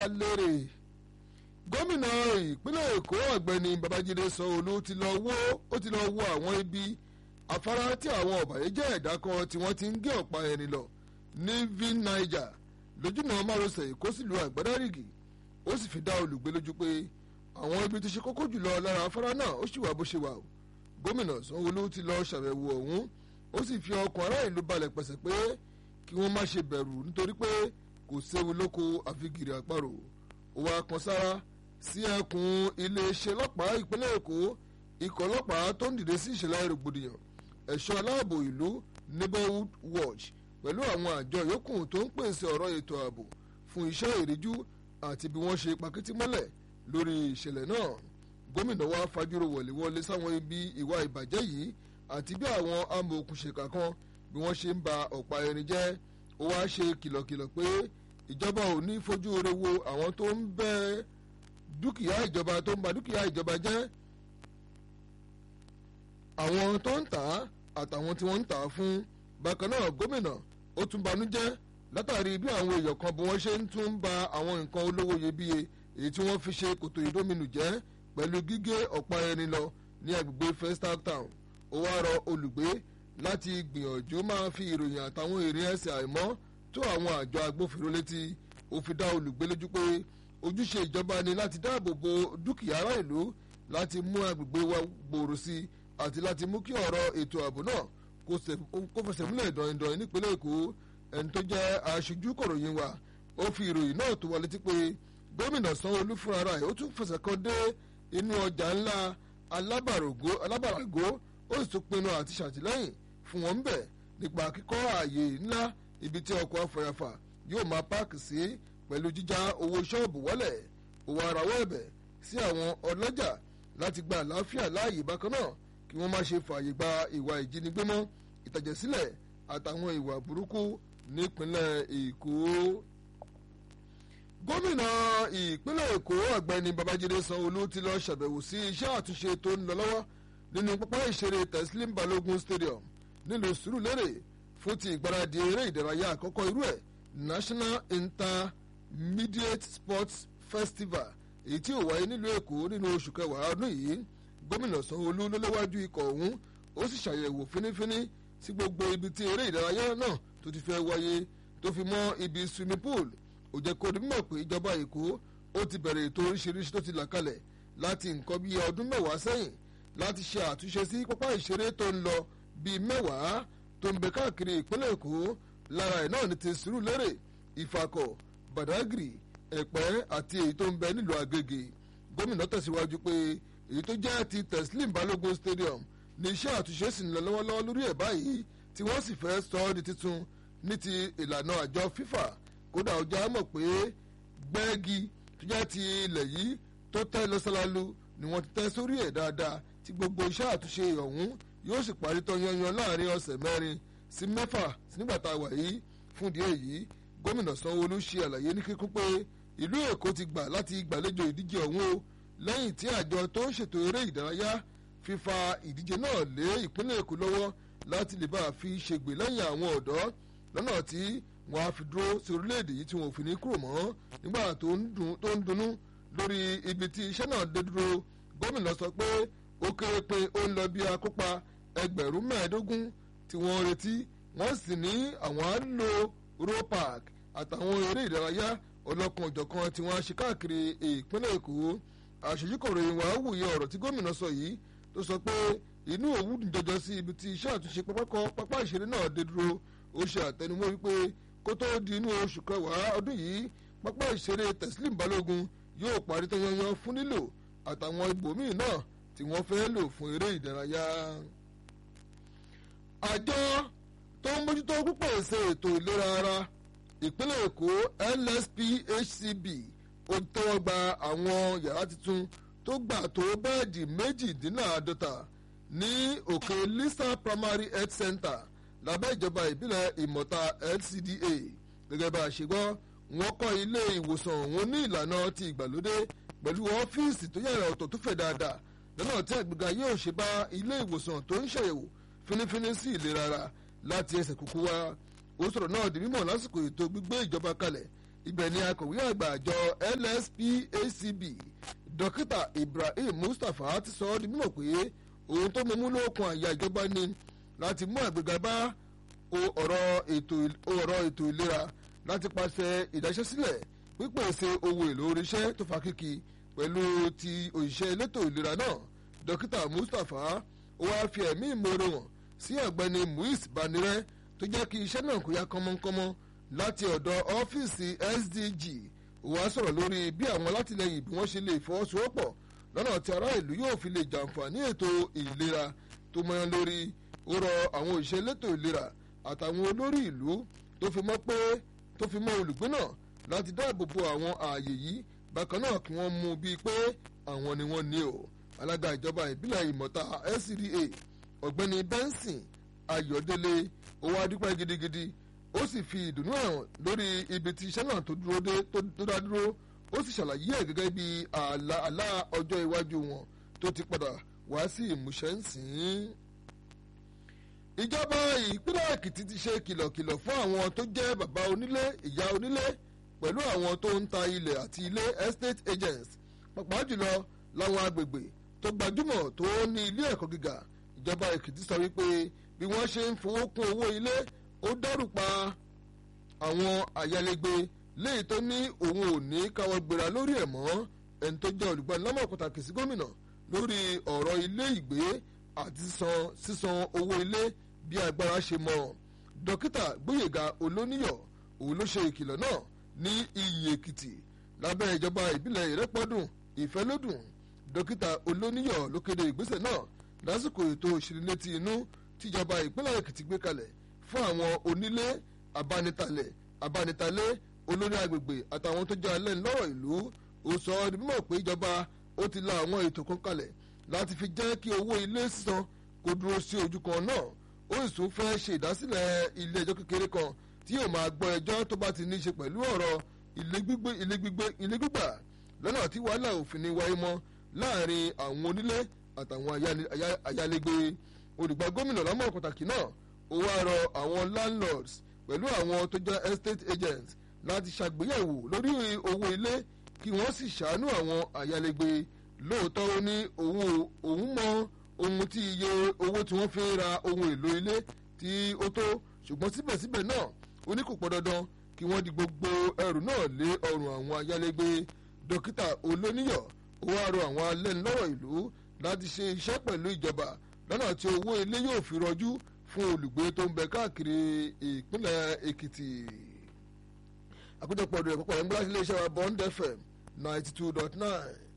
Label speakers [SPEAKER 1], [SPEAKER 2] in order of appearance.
[SPEAKER 1] lérè gómìnà ìpínlẹ̀ èkó ọ̀gbẹ́ni babájídé sanwó-olú ti lọ wó ó ti lọ wo àwọn ibi afárá tí àwọn ọ̀bàyéjẹ́ ẹ̀dá kan tí wọ́n ti ń gé ọ̀pá ẹni lọ ní vin niger lójúnà márosẹ̀ èkó sílùú àgbádárìgì ó sì fi dá olùgbé lójú pé àwọn ibi tó ṣe kókó jùlọ lára afárá náà ó sì wà bó ṣe wà o gómìnà sanwó-olú ti lọ ṣàbẹ̀wò ọ̀hún ó sì fi ọkàn ará ìlú balẹ̀ pẹ̀sẹ̀ pé kí wọ́n má ṣe bẹ̀rù nítorí pé kò séwu lóko àfigìrì àparò ó wá kan sára sí ẹkùn iléeṣẹ́ ọlọ́pàá ìpínlẹ̀ èkó ikọ̀ ọlọ́pàá tó ń dìde sí ìṣẹ̀lẹ̀ rògbòdìyàn ẹ̀ṣọ́ aláàbò ìlú neighborhood watch pẹ̀lú àwọn àjọ yòókù tó ń pèsè ọ̀rọ̀ ètò ààbò fún iṣẹ́ ìríjú àti bí wọ́n ṣe pakítí mọ́lẹ̀ lórí ìṣẹ̀lẹ̀ náà gómìnà wa fajúro wọ̀léwọlé sáwọn ibi ìwà ìbàjẹ́ yìí àti bí àwọn amòòkùnṣèkà kan bí wọ́n ṣe ń ba ọ̀pá irin jẹ́ ó wá ṣe kìlọ̀kìlọ̀ pé ìjọba ò ní fojú rere wo àwọn tó ń bẹ́ dúkìá ìjọba tó ń ba dúkìá ìjọba jẹ́ àwọn tó ń tà á àtàwọn tí wọ́n ń tà á fún bákan náà gómìnà ó tún banújẹ́ látàrí bí àwọn èèyàn kan bí wọ́n ṣe ń tún ba àwọn nǹkan olówó iyebíye èyí tí wọ́n fi ṣe kòtò ìdóminù jẹ́ pẹ̀lú gígé ọ̀pá ẹni lọ ní agbègbè Festac Town ó wá rọ olùgbé láti gbìyànjú máa fi ìròyìn àtàwọn èrè ẹsẹ̀ àìmọ́ tó àwọn àjọ agbófinró létí ó fi dá olùgbé lójú pé ojúṣe ìjọba ni láti dáàbò bo dúkìá ará ìlú láti mú agbègbè wa gbòòrò sí i àti láti mú kí ọ̀rọ̀ ètò ààbò náà kó fẹsẹ̀ múlẹ̀ dọ̀yìndọ̀yìn nípínlẹ̀ èkó ẹni tó jẹ́ aṣojú kọ̀ròyìn wa ó fi ìròyìn náà tó wa létí pé gómìnà sanwó-olú fúnra rẹ̀ ó tún fẹsẹ̀ kan dé inú ọjà ńlá alábàrágó ó sì tún pinnu àti ṣàtìlẹ́yìn fún wọn bẹ̀ nípa kíkọ́ ààyè ńlá ibi tí ọkọ̀ afọyàfà yóò máa páàkì sí pẹ̀lú jíjá owó ṣọ́ọ̀bù wọlẹ̀ òwò àràwọ̀ ẹ̀bẹ̀ sí àwọn ọlọ́jà láti gba àlàáfíà láàyè bákan náà kí wọ́n má ṣe fààyè gba ìwà ìjínigbé mọ́ ìtàjẹ̀sílẹ̀ àtàwọn ìwà burúkú nípínlẹ̀ èkó. gómìnà ìpínlẹ̀ èkó ọ̀gbẹ́ni babájídé sanwó-olú ti lọ ṣàbẹ̀wò sí iṣẹ́ àtúnṣe tó ń lọ lọ́wọ́ nínú pápá ìṣeré teslim balogun stadium nílùú sùúrùlérè fún ti ìgbáradì eré ìdárayá àkọ́kọ́ irú ẹ̀ national intermediate sports festival èyí tí ò wáyé nílùú èkó nínú oṣù kẹwàá ọdún yìí gómìnà sanwó-olú ló léwájú ikọ̀ ọ̀hún ó sì ṣàyẹ̀wò fínífíní sí gbogbo ibi tí eré ìdárayá náà tó ti fẹ́ wáyé tó fi mọ́ ibi swimming pool ó jẹ́ kó dimọ̀ pé ìjọba èkó ó ti bẹ̀rẹ̀ ètò oríṣiríṣi tó ti là kalẹ̀ láti nǹkan bíi ọdún mẹ́wàá sẹ́yìn láti ṣe àtúnṣe sí pápá ìṣeré tó ń lọ bíi mẹ́wàá tó ń bẹ káàkiri ìpínlẹ̀ èkó lára ẹ̀ náà ní ti Sùúrùlérè ìfàkọ̀ Badagry ẹ̀pẹ́ àti èyí tó ń bẹ nílùú Agége gómìnà tẹ̀síwájú pé èyí tó jẹ́ ti Teslim Balogun Stadium ní iṣẹ́ àtúnṣe sì ń lọ lọ́wọ́lọ́wọ́ lórí ẹ̀ báyìí tí wọ́n sì fẹ́ sọ ọ́ di tuntun ní ti ìlànà àjọ FIFA kódà ọjà mọ̀ pé gbẹ́ẹ́gì tó jẹ́ ti ilẹ̀ yìí tó tẹ́ lọ́sálálú ni wọ́n ti tẹ́ sórí ẹ̀ dáadáa tí gbogbo iṣẹ́ àtúnṣe ọ̀hún yóò sì parí tán yanyan láàrin ọ̀sẹ̀ mẹ́rin sí mẹ́fà nígbà tá a wà yìí fún ìdí èyí gómìnà Sanwó-Olú ṣe àlàyé ní kíkún pé ìlú Èkó ti gbà láti gbàlejò ìdíje ọ̀hún o lẹ́yìn tí àjọ tó ń ṣètò eré ìdárayá fífa ìdíje náà lé ìpínlẹ̀ Èkó lọ́wọ́ láti lè bá a fi ṣègbè lẹ́yìn àwọn ọ̀dọ́ lọ́nà tí wọ́n á fi dúró sí orílẹ̀-èdè yìí tí wọ́n ò fi ní kúrò mọ́ nígbà tó ń dunnú lórí ibi tí iṣẹ́ náà dé dúró gómìnà sọ pé ó kéré pé ó ń lọ bí akópa ẹgbẹ̀rún mẹ́ẹ̀ẹ́dógún tí wọ́n retí wọ́n sì ní àwọn á lo row park àtàwọn eré ìdárayá ọlọ́kan òjọ̀kan tí wọ́n á ṣe káàkiri ìpínlẹ̀ Èkó àṣejúkọ̀ròyìn wàá wòye ọ̀rọ̀ tí gómìnà sọ yìí tó sọ pé inú òwú dùn jọjọ sí ibi tí iṣẹ́ àtúnṣe pápá ìṣeré náà dé dúró ó ṣe àtẹnumọ́ wípé kó tó di inú oṣù kẹwàá ọdún yìí pápá ìṣeré Teslim Balógun yóò parí tán yanyan fún lílò àtàwọn ibòmíì náà tí wọ́n fẹ́ lò fún eré ìdárayá. àjọ tó ń mójútó púpọ̀ ṣe ètò ìlera ara ìpínlẹ̀ Èkó LSPHCB ó tẹ́wọ́ gba àwọn yàrá tuntun tó gbà tó bẹ́ẹ̀dì méjìdínláàádọ́ta ní òkè Lisa Primary Health Center lábẹ́ ìjọba ìbílẹ̀ ìmọ̀ta LCDA gẹ́gẹ́ bá a ṣe gbọ́ wọ́n kọ́ ilé ìwòsàn òun ní ìlànà ti ìgbàlódé pẹ̀lú ọ́fíìsì tó yàrá ọ̀tọ̀ tó fẹ̀ dáadáa lọ́nà tí àgbéga yóò ṣe bá ilé ìwòsàn tó ń ṣàyẹ̀wò fínífíní sí ìlera ara láti ẹsẹ̀ kúkú wá ó sọ̀rọ̀ náà di mímọ̀ lásìkò ètò gbígbé ìjọba kalẹ̀ ibẹ̀ ni akọ̀wé àgbà àjọ lspacb dókítà ibrahim mustapha ti sọ ọ́ di mímọ̀ pé ohun tó mú lókun àyà ìjọba ni láti mú àgbéga bá ọ̀rọ̀ ètò ìlera láti pàṣẹ ìdáṣẹ́sílẹ̀ pípèsè ohun èlò oríṣẹ́ tó fa kíkì pẹ̀lú ti òṣìṣẹ́ elétò ìlera náà dókítà mustapha ó wáá fi ẹ̀mí ìmoore hàn sí ọ̀gbẹ́ni muiz banirẹ́ tó jẹ́ kí iṣẹ́ náà kó yá kánmọ́kánmọ́ láti ọ̀dọ̀ ọ́fíìsì sdg ó wáá sọ̀rọ̀ lórí bí àwọn alátìlẹyìn bí wọ́n ṣe lè fọwọ́sowọ́pọ̀ lọ́nà tí ará ìlú yóò fi lè jàǹfààní ètò ìlera tó mọ́yán lórí ó rọ àwọn òṣìṣẹ́ elétò ìlera àtàwọn olórí ìlú tó fi mọ́ pé tó fi mọ́ olùgbé náà láti dáàbò bo àwọn ààyè yìí bákan náà kí wọ́n mú bíi pé àwọn ni wọ́n ní o alága ìjọba ìbílẹ̀ ìmọ̀ta scda ọ̀gbẹ́ni benson ayọ̀délé owó adúpẹ́ gidigidi ó sì fi ìdùnnú hàn lórí ibi tí iṣẹ́ náà tó dúró dé tó dá dúró ó sì ṣàlàyé ẹ̀ gẹ́gẹ́ bí àlà àlà ọjọ́ iwájú wọn tó ti padà wá sí ìmúṣẹ ń sìn ín ìjọba ìpínlẹ̀ èkìtì ti ṣe kìlọ̀kìlọ̀ fún àwọn tó jẹ́ bàbá onílé ìyá onílé pẹ̀lú àwọn tó ń ta ilẹ̀ àti ilé estate agents pàápàá jùlọ láwọn agbègbè tó gbajúmọ̀ tó ní ilé ẹ̀kọ́ gíga ìjọba èkìtì sọ wípé bí wọ́n ṣe ń fowó kún owó ilé ó dẹ́rù pa àwọn àyálégbé léyìí tó ní òun ò ní káwọ́ gbéra lórí ẹ̀ mọ́ ẹni tó jẹ́ olùgbanilámọ̀ pàtàkì sí gómìnà lórí ọ̀rọ̀ ilé ìgbé àti sísan owó ilé bí agbára ṣe mọ dókítà gbóyèga olóníyọ̀ òun ló ṣe ìkìlọ̀ náà ní iyì èkìtì lábẹ́ ìjọba ìbílẹ̀ ìrẹ́pọ̀dùn ìfẹ́lódùn dókítà olóníyọ̀ ló kéde ìgbésẹ̀ náà lásìkò ètò ìṣìlétí inú tíjọba ìpínlẹ̀ èkìtì gbé kalẹ̀ fún àwọn onílé abánitalẹ̀ abánitalé olórí agbègbè àtàwọn tó jẹ́ alẹ́ ńlọ́rọ̀ ìlú ó sọ ọ́ di mímọ̀ pé ìjọba ó ti la àwọn ètò kan kalẹ̀ láti fi jẹ́ kí owó ilé sísan kó dúró sí ojú kan náà ó sì tún fẹ́ ṣe ìdásílẹ̀ ilé ẹjọ́ kékeré kan tí yóò máa gbọ́ ẹjọ́ tó bá ti ní í ṣe pẹ̀lú ọ̀rọ̀ ilé gbígbé ilé gbígbé ilé gbígbà lọ́nà tí wàhálà òfin ní wáyé mọ́ láàrin àwọn onílé àtàwọn ayálégbé olùgbà gómìnà lámọ̀ pàtàkì náà ó wá rọ àwọn landlords pẹ̀lú àwọn tó jẹ́ estate agents láti ṣàgbéyẹ̀wò lórí owó ilé kí wọ́n sì ṣàánú àwọn ayálégbé lóòótọ́ ó ní òun mọ ohun tí iye owó tí wọ́n fi ń ra ohun èlò ilé tí ó tó ṣùgbọ́n síbẹ̀síbẹ̀ náà ó ní kò pọ̀ dandan kí wọ́n di gbogbo ẹrù náà lé ọrùn àwọn ayálégbé dókítà olóníyọ̀ ó wá rọ àwọn alẹ́nulọ́rọ̀ ìlú láti ṣe iṣẹ́ pẹ̀lú ìjọba lọ́nà tí owó ilé yóò fi rọjú fún olùgbé tó ń bẹ káàkiri ìpínlẹ̀ èkìtì àkójọpọ̀ ọdún ẹ̀kọ́ pọ̀ ẹ̀ ń gbá sílé iṣẹ́ wa bond fm ninety two dot nine.